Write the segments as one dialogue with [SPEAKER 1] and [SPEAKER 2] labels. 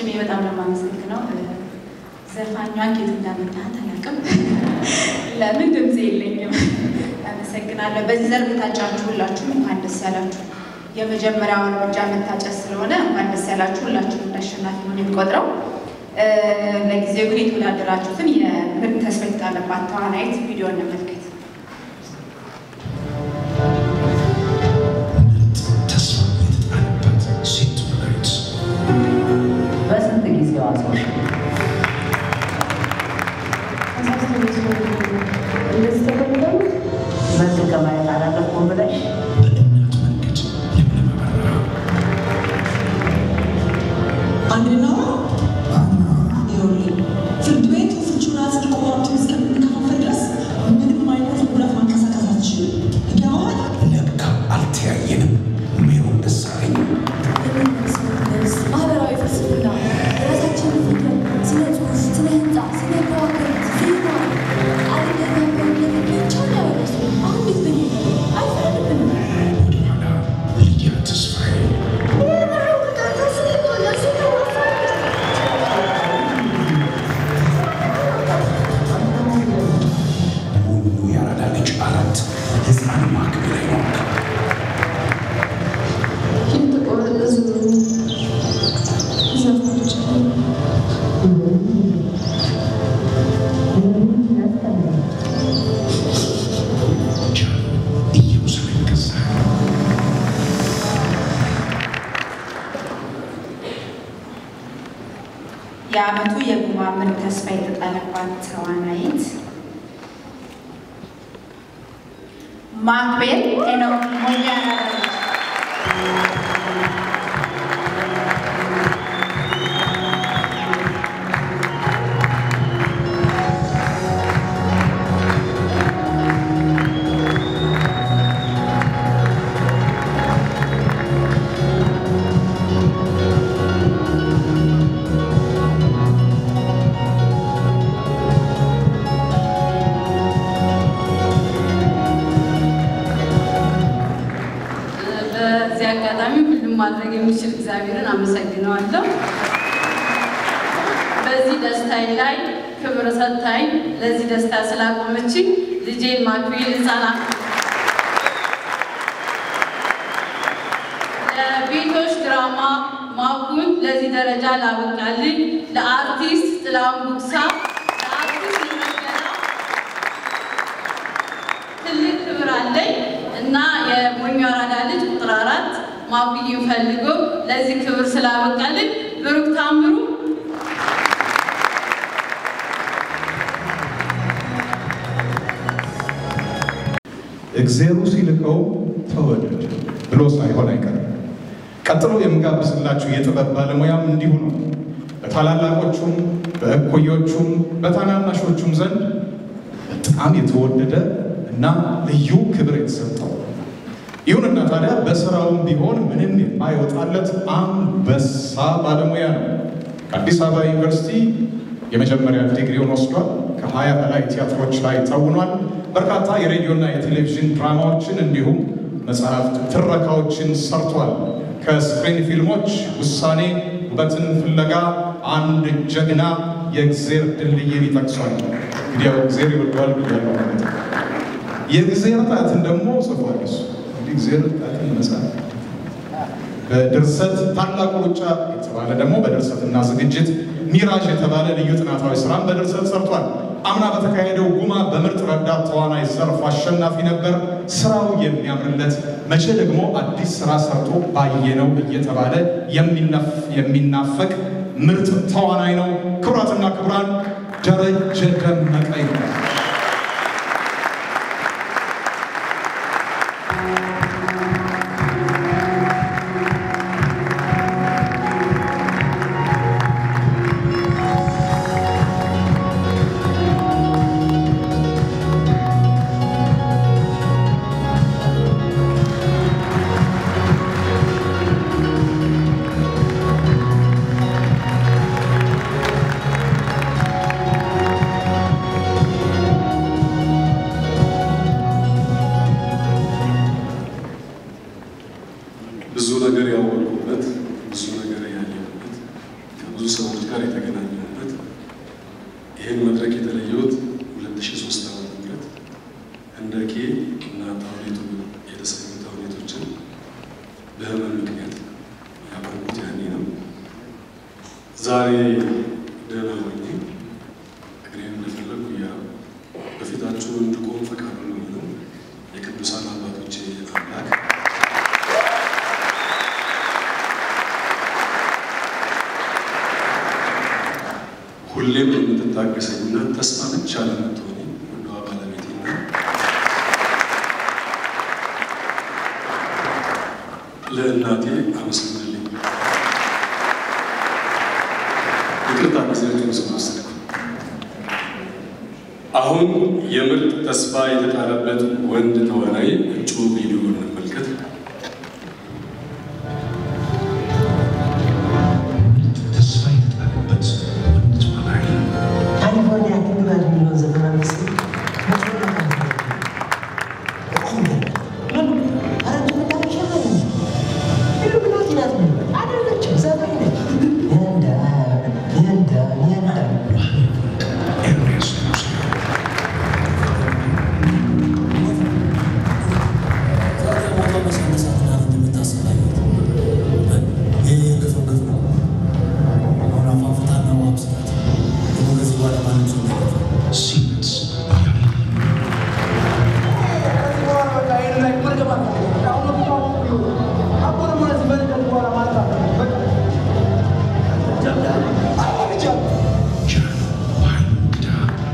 [SPEAKER 1] ሽሜ በጣም ነው የማመሰግነው። ዘፋኟ ኬት እንዳመጣት አላውቅም። ለምን ድምፅ የለኝም። አመሰግናለሁ። በዚህ ዘርፍ የታጫችሁ ሁላችሁም እንኳን ደስ ያላችሁ። የመጀመሪያውን እርምጃ መታጨት ስለሆነ እንኳን ደስ ያላችሁ። ሁላችሁም እንዳሸናፊ ነው የሚቆጥረው። ለጊዜው ግን የተወዳደራችሁትን የምርጥ ተስፋ የተጣለባት ተዋናይት ቪዲዮ እንመልከት።
[SPEAKER 2] ተስፋ የተጣለባት ሴት ተዋናይት
[SPEAKER 3] በስንት ጊዜዋ ሰዎች መልክ ከማየት አላለፍኩም ብለሽ
[SPEAKER 2] በእናት መንገድ ለምለም አበራ
[SPEAKER 4] አንድና ይኸውልህ ፍርድ ቤቱ ፍቹን አጽድቆ ሀብቱን እስከምንከፋፈል ድረስ ምንም አይነት ጉዳት ማንቀሳቀስ አትችልም። ይገባሃል?
[SPEAKER 2] ለካ አልተያየንም። ሜሮን ደሳለኝ
[SPEAKER 5] ማህበራዊ ፍልስፍና የራሳችንን ፍቅር፣ ስነ ጽሁፍ፣ ስነ ህንፃ፣ ስነ ከዋክብት፣ ዜማ አለገናበት ብቻ ያወረሱ አሁን ቤት በ አይፈረድብንም።
[SPEAKER 2] ወደኋላ ልያ ተስፋዬ ሙሉ ያራዳ ልጅ አራት ህፃን ማክቤ ላይ ነው ጃን ኢየሩሳሌም ገዛ
[SPEAKER 1] የዓመቱ የጉማ ምርጥ ተስፋ የተጣለባት ተዋናይት ማክቤል ሄኖክ ሞያና
[SPEAKER 6] በዚህ አጋጣሚ ሁሉም ማድረግ የሚችል እግዚአብሔርን አመሰግነዋለሁ። በዚህ ደስታዬ ላይ ክብር ሰጥታኝ ለዚህ ደስታ ስላቆመችኝ ልጄን ማክቤል ህፃናት ለቤቶች ድራማ ማኩን ለዚህ ደረጃ ላበቃልኝ ለአርቲስት ጥላሁን ጉግሳ፣ ለአርቲስት ይመስገና ትልቅ ክብር አለኝ እና የሞኞ አራዳ ልጅ ቁጥር አራት ማኩዬን ፈልጎ ለዚህ ክብር ስላበቃልኝ ብሩክ ታምሩ
[SPEAKER 7] እግዜሩ ሲልከው ተወደድ ብሎ ሳይሆን አይቀርም። ቀጥሎ የምጋብዝላችሁ የጥበብ ባለሙያም እንዲሁ ነው። በታላላቆቹም በእኩዮቹም በታናናሾቹም ዘንድ በጣም የተወደደ እና ልዩ ክብር የተሰጠው ይሁንና ታዲያ በስራውም ቢሆን ምንም የማይወጣለት አንበሳ ባለሙያ ነው። ከአዲስ አበባ ዩኒቨርሲቲ የመጀመሪያ ዲግሪውን ወስዷል። ከሀያ በላይ ቲያትሮች ላይ ተውኗል። በርካታ የሬዲዮና የቴሌቪዥን ድራማዎችን እንዲሁም መጽሐፍት፣ ትረካዎችን ሰርቷል። ከስክሪን ፊልሞች ውሳኔ፣ ውበትን ፍለጋ፣ አንድ ጀግና፣ የእግዜር ድልድይን ይጠቅሷል። እንግዲህ ያው እግዜር ይወደዋል ብያለሁ ማለት ነው። የእግዜር ጣትን ደግሞ ጽፏል እሱ እንግዲህ እግዜር ጣትን መጽሐፍ በድርሰት ታላቁ ሩጫ የተባለ ደግሞ በድርሰትና ዝግጅት ሚራዥ የተባለ ልዩ ጥናታዊ ስራም በድርሰት ሰርቷል። አምና በተካሄደው ጉማ በምርጥ ረዳት ተዋናይ ዘርፍ አሸናፊ ነበር። ስራው የሚያምርለት መቼ ደግሞ አዲስ ስራ ሰርቶ ባየነው እየተባለ የሚነፍ- የሚናፈቅ ምርጥ ተዋናይ ነው። ክቡራትና ክቡራን ደረጀ ደመቀ ይባላል።
[SPEAKER 8] ብዙ ነገር ያወቅኩበት ብዙ ነገር ያየሁበት ከብዙ ሰዎች ጋር የተገናኘሁበት ይህን መድረክ የተለየሁት 2003 ዓመተ ምህረት ህንደኬ እና ታውኔቱ የተሰኙ ታውኔቶችን በህመም ምክንያት ያቆምኩት ያኔ ነው። ዛሬ ደህና ሆኜ እግሬን እንደፈለጉ እያ በፊታችሁ እንድቆም ፈቃዱ ነው የቅዱሳን አባቶቼ አምላክ ሁሌም የምትታገሰኝና ተስፋ ብቻ ለምትሆኝ ወደ ባለቤቴና ለእናቴ አመስግንልኝ። ይቅርታ ጊዜያችሁን ስለወሰድኩ። አሁን የምርጥ ተስፋ የተጣለበት ወንድ ተዋናይ እጩ ቪዲዮ እንመልከት።
[SPEAKER 2] ተስፋ የተጣለበት ወንድ ተዋናይ
[SPEAKER 3] ካሊፎርኒያ ትግባል የሚለውን ዘፈን አምስት
[SPEAKER 2] ኤርሚያስ ንጉሴ ሲመት ያለ ጃን በኃይሉ እንግዳ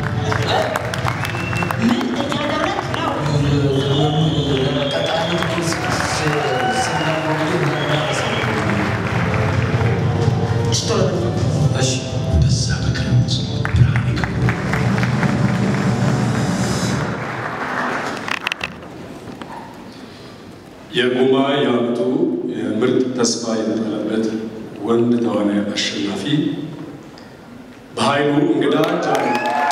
[SPEAKER 2] በዛ በክረምት ብርሃን የገቡ
[SPEAKER 8] የጉማ የዓመቱ የምርጥ ተስፋ የተጣለበት ወንድ ተዋናይ አሸናፊ በኃይሉ እንግዳ ጃን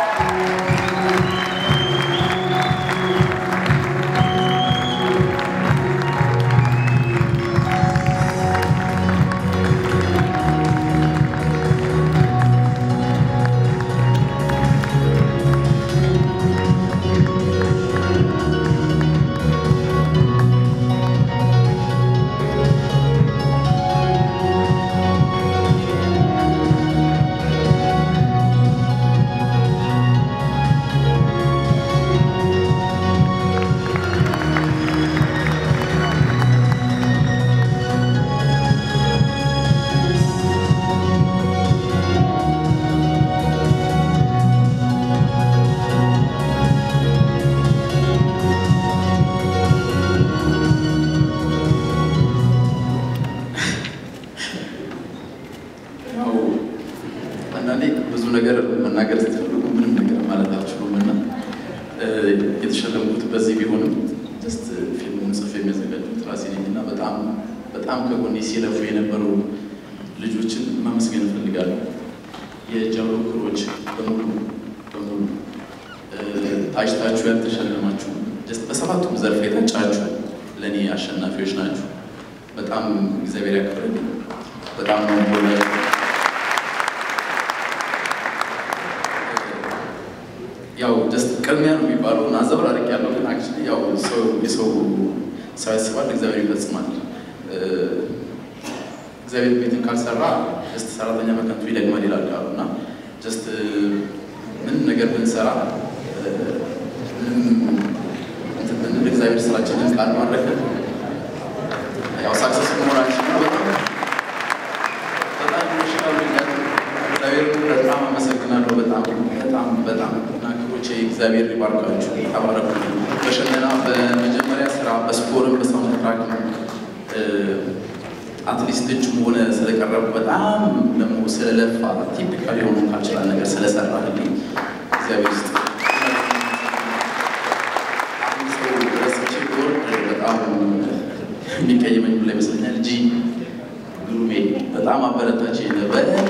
[SPEAKER 9] ያው አንዳንዴ ብዙ ነገር መናገር ስትፈልጉ ምንም ነገር ማለት አትችሉም እና የተሸለምኩት በዚህ ቢሆንም ጀስት ፊልሙን ጽፌ የሚያዘጋጁት ራሴ ነኝ እና በጣም በጣም ከጎኔ ሲለፉ የነበሩ ልጆችን ማመስገን እፈልጋለሁ። የጃሎ ክሮች በሙሉ በሙሉ ታጭታችሁ ያልተሸለማችሁ ጀስት በሰባቱም ዘርፍ የታጫችሁ ለእኔ አሸናፊዎች ናችሁ። በጣም እግዚአብሔር ያክብርልኝ። በጣም ነው የምወዳችሁ። ያው ጀስት ቅድሚያ ነው የሚባለው እና አዘብራርቅ ያለው ግን አክቹዋሊ ያው ሰው የሰው ሰው ያስባል እግዚአብሔር ይፈጽማል። እግዚአብሔር ቤትን ካልሰራ ጀስት ሰራተኛ በከንቱ ይደግማል ይላል ቃሉ እና ጀስት ምንም ነገር ብንሰራ ምንም እንትን ብንል እግዚአብሔር ስራችንን ቃል ማድረግ ያው ሳክሰስ መሆናችን ነው። በጣም በጣም ይሻሉኛል። እግዚአብሔር በጣም አመሰግናለሁ። በጣም በጣም በጣም እና ክሮቼ እግዚአብሔር ይባርካችሁ፣ ተባረኩ። በሽመና በመጀመሪያ ስራ በስፖርም በሳውንድ ትራክም አትሊስት እጅም ሆነ ስለቀረቡ በጣም ደግሞ ስለለፋ ቲፒካል የሆኑ ካልችላል ነገር ስለሰራልኝ እግዚአብሔር ይስጥ። አንድ ሰው ረስቼ ብወርድ በጣም የሚቀየመኝ ብላ ይመስለኛል። እጂ ግሩሜ በጣም አበረታች በጣም